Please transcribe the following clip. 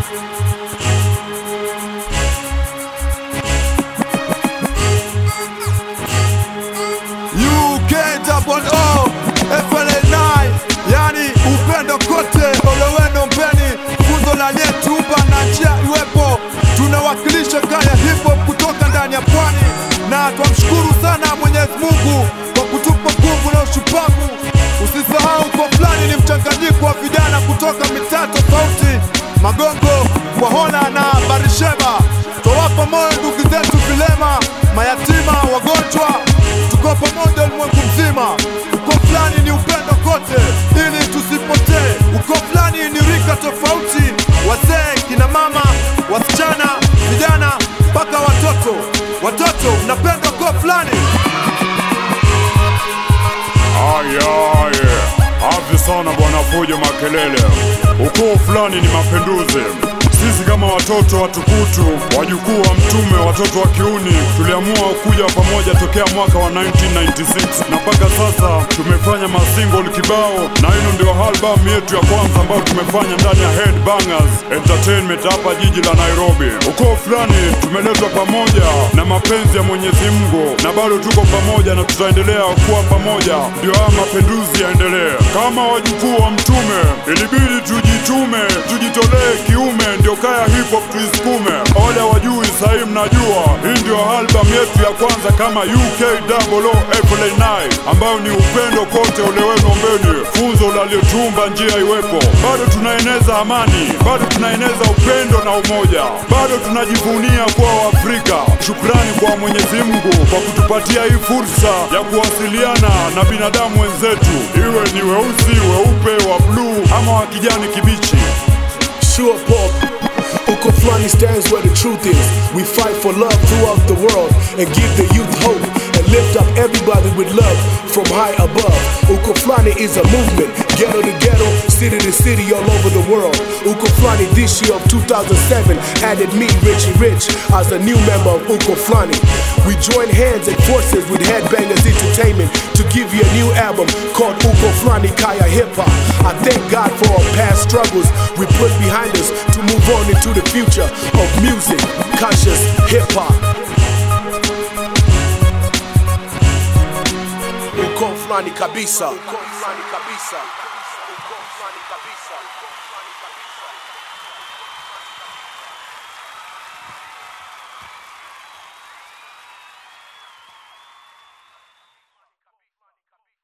UK double O FLA9 yani upendo kote oleweno mbeni funzo la aliyetuumba na njia iwepo tunawakilisha kaya hip hop kutoka ndani ya pwani na twamshukuru sana Mwenyezi Mungu kwa kutupa nguvu na ushupavu usisahau kwa fulani ni mchanganyiko wa vijana kutoka mitaa tofauti Magongo, Kwahola na Barisheba twawapa moyo ndugu zetu vilema mayatima wagonjwa tuko pamoja ulimwengu mzima. Uko fulani ni upendo kote, ili tusipotee. Uko fulani ni rika tofauti, wazee, kina mama, wasichana, vijana mpaka watoto. Watoto mnapenda uko fulani Ayaye, avi sana bwana Fujo Makelele. Ukoo fulani ni mapinduzi. Sisi kama watoto watukutu, wajukuu wa Mtume, watoto wa kiuni, tuliamua kuja pamoja tokea mwaka wa 1996 na mpaka sasa tumefanya masingle kibao, na hino ndio album yetu ya kwanza ambayo tumefanya ndani ya Headbangers Entertainment hapa jiji la Nairobi. Ukoo fulani tumeletwa pamoja na mapenzi ya Mwenyezi Mungu, na bado tuko pamoja na tutaendelea kuwa pamoja, ndio haya mapinduzi yaendelee. Kama wajukuu wa Mtume, ilibidi tujitume, tujitolee kiume, ndio kaya hip hop tuisukume. Wale wajui sahii, mnajua hii ndio album yetu ya kwanza kama UK Double O FLA9 ambayo ni upendo kote, ole wenu ombeni, funzo laliotumba njia iwepo. Bado tunaeneza amani, bado tunaeneza upendo na umoja, bado tunajivunia kuwa Waafrika. Shukrani kwa Mwenyezi Mungu kwa kutupatia hii fursa ya kuwasiliana na binadamu wenzetu, iwe ni weusi, weupe, wa bluu ama wa kijani kibichi. Sure Pop. Uko Flani stands where the truth is. We fight for love throughout the world and give the youth hope and lift up everybody with love from high above. Uko Flani is a movement, ghetto to ghetto, city to city, all over the world. Uko Flani this year of 2007 added me, Richie Rich, as a new member of Uko Flani. We join hands and forces with Headbangers Entertainment to give you a new album called Uko Flani Kaya Hip Hop. I thank God for our past struggles we put behind us to move on into the future of music, conscious hip hop. Uko Flani Kabisa. Uko Flani Kabisa. Uko Flani Kabisa.